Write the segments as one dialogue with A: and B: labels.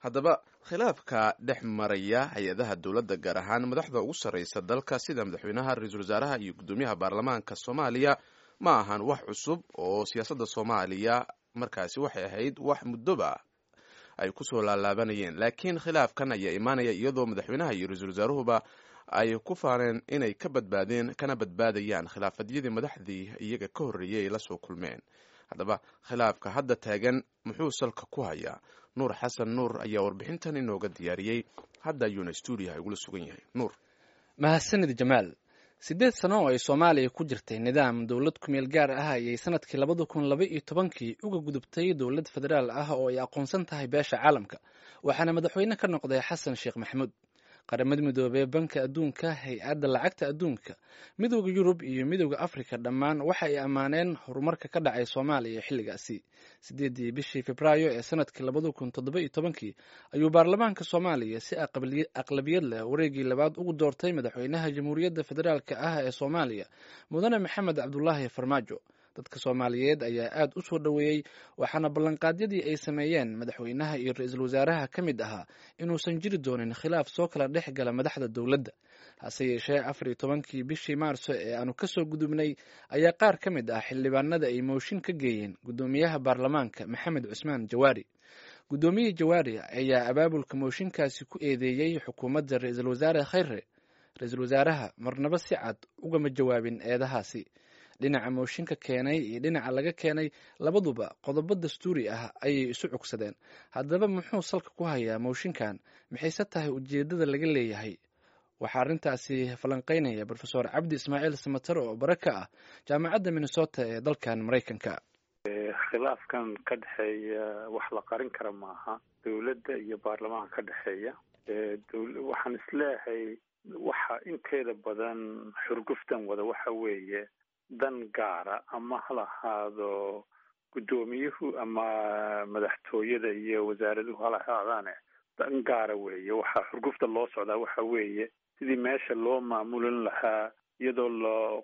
A: haddaba khilaafka dhex maraya hay-adaha dowladda gaar ahaan madaxda ugu sarreysa dalka sida madaxweynaha ra-iisul wasaaraha iyo guddoomiyaha baarlamaanka soomaaliya ma ahan wax cusub oo siyaasadda soomaaliya markaasi waxay ahayd wax muddoba ay kusoo laalaabanayeen laakiin khilaafkan ayaa imaanaya iyadoo madaxweynaha iyo ra-iisul wasaaruhuba ay ku faaneen inay ka badbaadeen kana badbaadayaan khilaafadyadii madaxdii iyaga ka horreeyay ay la soo kulmeen haddaba khilaafka hadda taagan muxuu salka ku hayaa nuur xasan nuur ayaa warbixintan inooga diyaariyey hadda ayuuna stuudiyaha igula sugan yahay nuur
B: mahadsanid jamaal siddeed sano oo ay soomaaliya ku jirtay nidaam dowlad kumeel gaar ah ayay sanadkii labada kun laba iyo tobankii uga gudubtay dowlad federaal ah oo ay aqoonsan tahay beesha caalamka waxaana madaxweyne ka noqday xasan sheekh maxamuud qaramada midoobey banka adduunka hay-adda lacagta adduunka midooda yurub iyo midooda afrika dhammaan waxa ay ammaaneen horumarka ka dhacay soomaaliya xilligaasi sideedii bishii febraayo ee sanadkii labada kun toddoba iyo tobankii ayuu baarlamaanka soomaaliya si aqlabiyad leh wareegii labaad ugu doortay madaxweynaha jamhuuriyadda federaalk ah ee soomaaliya mudane maxamed cabdulaahi farmaajo dadka soomaaliyeed ayaa aad u soo dhoweeyey waxaana ballanqaadyadii ay sameeyeen madaxweynaha iyo ra-iisul wasaaraha ka mid ahaa inuusan jiri doonin khilaaf soo kala dhex gala madaxda dowladda hase yeeshee afar iyo tobankii bishii maarso ee aanu kasoo gudubnay ayaa qaar ka mid ah xildhibaanada ay mooshin ka geeyeen guddoomiyaha baarlamaanka maxamed cusmaan jawaari guddoomiyihii jawaari ayaa abaabulka mooshinkaasi ku eedeeyey xukuumadda ra-iisul wasaare khayre ra-iisul wasaaraha marnaba si cad ugama jawaabin eedahaasi dhinaca mooshinka keenay iyo dhinaca laga keenay labaduba qodobo dastuuri ah ayay isu cugsadeen haddaba muxuu salka ku hayaa mooshinkan maxayse tahay ujeeddada laga leeyahay waxaa arrintaasi falanqeynaya rofesor cabdi ismaaciil samater oo bare ka ah jaamacadda minnesota ee dalkan maraykanka
C: khilaafkan ka dhexeeya wax la qarin kara maaha dowladda iyo baarlamaanka ka dhexeeya waxaan isleeyahay waxa inteeda badan xurguftan wada waxa weeye dan gaara ama ha lahaado guddoomiyuhu ama madaxtooyada iyo wasaaraduhu hala ahaadaane dan gaara weeye waxaa xurgufta loo socdaa waxa weeye sidii meesha loo maamulin lahaa iyadoo loo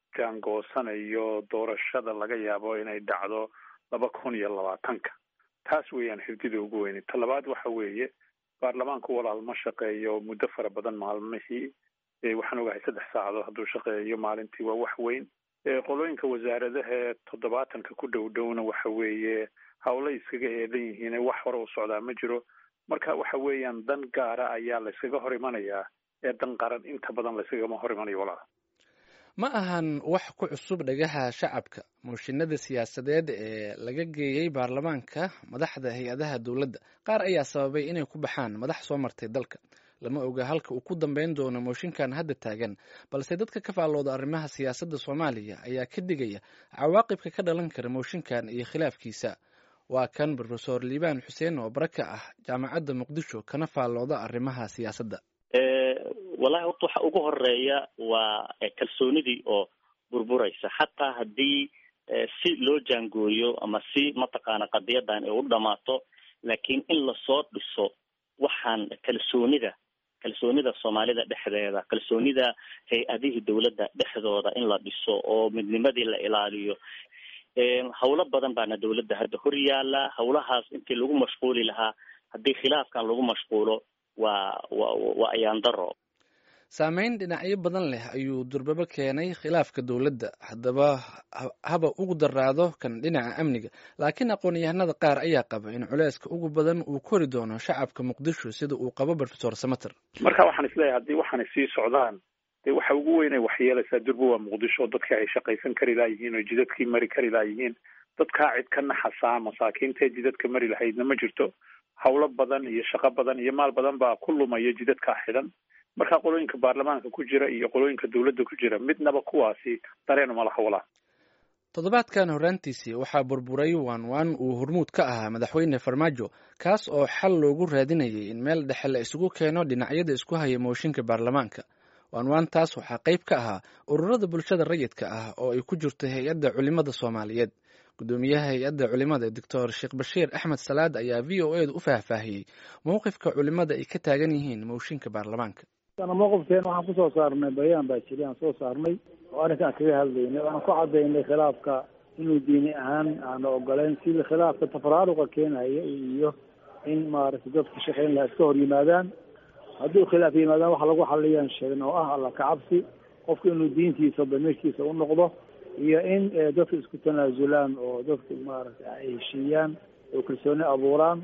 C: jaangoosanayo doorashada laga yaabo inay dhacdo laba kun iyo labaatanka taas weeyaan hurdida ugu weyne ta labaad waxa weeye baarlamaanku walaal ma shaqeeyo muddo fara badan maalmihii waxaan ogahay saddex saacadood hadduu shaqeeyo maalintii waa wax weyn qolooyinka wasaaradaha ee toddobaatanka ku dhow dhowna waxa weeye hawlay iskaga eedan yihiin wax hore u socdaa ma jiro marka waxa weeyaan dan gaara ayaa la yskaga hor imanayaa ee dan qaran inta badan la yskagama hor imanayo walaal
B: ma ahan wax ku cusub dhagaha shacabka mooshinada siyaasadeed ee laga geeyey baarlamaanka madaxda hay-adaha dowladda qaar ayaa sababay inay ku baxaan madax soo martay dalka lama oga halka uu ku dambeyn doono mooshinkan hadda taagan balse dadka ka faallooda arrimaha siyaasadda soomaaliya ayaa ka digaya cawaaqibka ka dhalan kara mooshinkan iyo khilaafkiisa waa kan rofesor liibaan xuseen oo bare ka ah jaamacadda muqdisho kana faallooda arrimaha siyaasadda
D: wallahi horta waxa ugu horeeya waa kalsoonidii oo burburaysa xataa haddii si loo jaangooyo ama si mataqaana qadiyadan ay u dhamaato laakiin in lasoo dhiso waxaan kalsoonida kalsoonida soomaalida dhexdeeda kalsoonida hay-adihii dowladda dhexdooda in la dhiso oo midnimadii la ilaaliyo hawlo badan baana dowladda hadda hor yaala hawlahaas intii lagu mashquuli lahaa haddii khilaafkan lagu mashquulo waa wa waa ayaan daro
B: saameyn dhinacyo badan leh ayuu durbabo keenay khilaafka dowladda haddaba haba ugu daraado kan dhinaca amniga laakiin aqoon-yahanada qaar ayaa qaba in culeyska ugu badan uu kori doono shacabka muqdisho sida uu qabo rofesor samater
C: marka waxaan isleeyahay haddii waxaanay sii socdaan dee waxa ugu weyn ay waxyeelaysaa durba waa muqdisho dadkii ay shaqaysan kari laayihiin oo jidadkii mari kari laayihiin dadkaa cid ka naxasaa masaakiintee jidadka mari lahaydna ma jirto hawlo badan iyo shaqo badan iyo maal badan baa ku lumaya jidadkaa xidhan marka qolooyinka baarlamaanka ku jira iyo qolooyinka dowladda ku jira midnaba kuwaasi dareen uma laha walaa
B: toddobaadkan horraantiisii waxaa burburay waan waan uu hormuud ka ahaa madaxweyne farmaajo kaas oo xal loogu raadinayay in meel dhexe la isugu keeno dhinacyada isku haya mooshinka baarlamaanka waanwaantaas waxaa qayb ka ahaa ururada bulshada rayidka ah oo ay ku jirto hay-adda culimada soomaaliyeed gudoomiyaha hay-adda culimada doctor sheekh bashiir axmed salaad ayaa v o edu u faahfaahiyey mowqifka culimada ay ka taagan yihiin mooshinka baarlamaanka
E: mowqifkeena waxaan kusoo saarnay bayaan baa jiri aan soo saarnay oo arrinkaan kaga hadlaynay waxaan ku cadaynay khilaafka inuu diini ahaan aana ogolayn sidii khilaafka tafaraaruqa keenaya iyo in maaragtay dadka shaqeyn laha iska hor yimaadaan haddii khilaaf yimaadaan waxa lagu xaliyaan sheegn oo ah alla kacabsi qofka inuu diintiisa damiirkiisa u noqdo iyo in dadka isku tanaasulaan oo dadka maaragtay ay heshiiyaan oo kalsooni abuuraan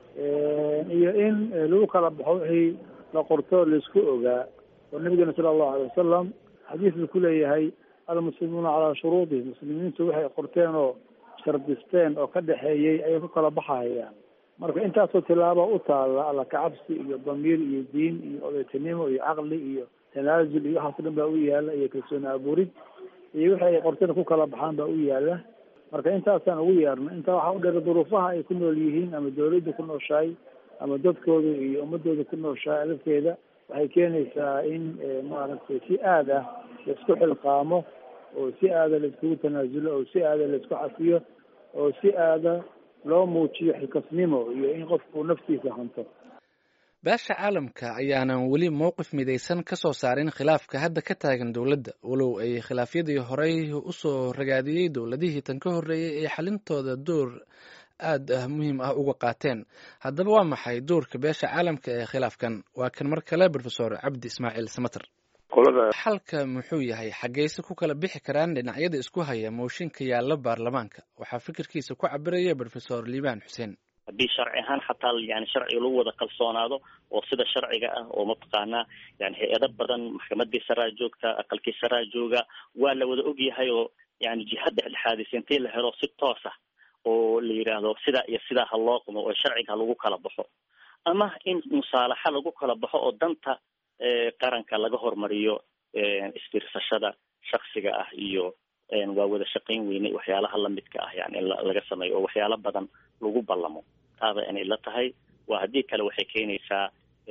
E: iyo in lagu kala baxo wixii la qorto laisku ogaa oo nabigeena sala allahu alay wasalam xadiis ku leeyahay almuslimuuna calaa shuruudihim muslimiintu waxay qorteen oo shardisteen oo ka dhexeeyey ayay ku kala baxahayaan marka intaasoo tilaaba u taalla alla kacabsi iyo damiir iyo diin iyo odaytinimo iyo caqli iyo tanaasul iyo waxaas dhan baa u yaala iyo kalsooni abuurid iyo wixi ay qorteen ku kala baxaan baa u yaala marka intaasaan ugu yeerna intaa waxaa u dheer duruufaha ay ku nool yihiin ama dawladda ku nooshahay ama dadkooda iyo ummadooda ku nooshahay lafteeda waxay keenaysaa in maaragtay si aad ah laisku xilqaamo oo si aada laiskugu tanaasulo oo si aada laisku cafiyo oo si aada loo muujiyo xilkasnimo iyo in qofku naftiisa hanto
B: beesha caalamka ayaanan weli mowqif midaysan ka soo saarin khilaafka hadda ka taagan dowladda walow ay khilaafyadii horey usoo ragaadiyey dowladihii tan ka horreeyey ay xalintooda door aad ah muhiim ah uga qaateen haddaba waa maxay doorka beesha caalamka ee khilaafkan waa kan mar kale rofesor cabdi ismaaciil samater xalka muxuu yahay xaggeyse ku kala bixi karaan dhinacyada isku haya mooshinka yaalla baarlamaanka waxaa fikirkiisa ku cabiraya rofesor liibaan xuseen
D: haddii sharci ahaan xataa yani sharciga lagu wada kalsoonaado oo sida sharciga ah oo mataqaanaa yani hay-ado badan maxkamadii saraa joogta aqalkii saraa jooga waa la wada ogyahay oo yani jihad dhexdhexaadisa intii la helo si toos ah oo la yidhaahdo sidaa iyo sidaa ha loo qumo oo sharciga ha lagu kala baxo ama in musaalaxa lagu kala baxo oo danta qaranka laga hormariyo isfiirsashada shaksiga ah iyo waa wada shaqayn weyne waxyaalaha lamidka ah yani in laga sameeyo oo waxyaalo badan lagu ballamo taaba inay la tahay waa haddii kale waxay keenaysaa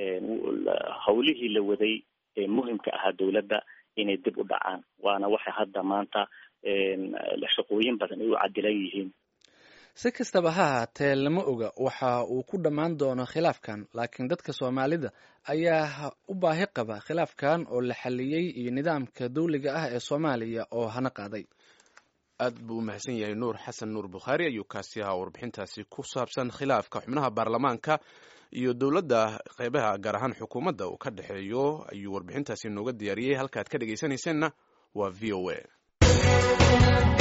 D: hawlihii la waday ee muhimka ahaa dawladda inay dib u dhacaan waana waxa hadda maanta shaqooyin badan ay u cadilan yihiin
B: si kastaba ha ahaatee lama oga waxa uu ku dhammaan doono khilaafkan laakiin dadka soomaalida ayaa u baahi qaba khilaafkan oo la xaliyey iyo nidaamka dawliga ah ee soomaaliya oo hana qaaday
A: aad buu u mahadsan yahay nuur xasan nuur bukhaari ayuu kaasi ahaa warbixintaasi ku saabsan khilaafka xubnaha baarlamaanka iyo dowladda qeybaha gaar ahaan xukuumadda uu ka dhexeeyo ayuu warbixintaasi nooga diyaariyey halkaad ka dhegeysanayseena waa v o a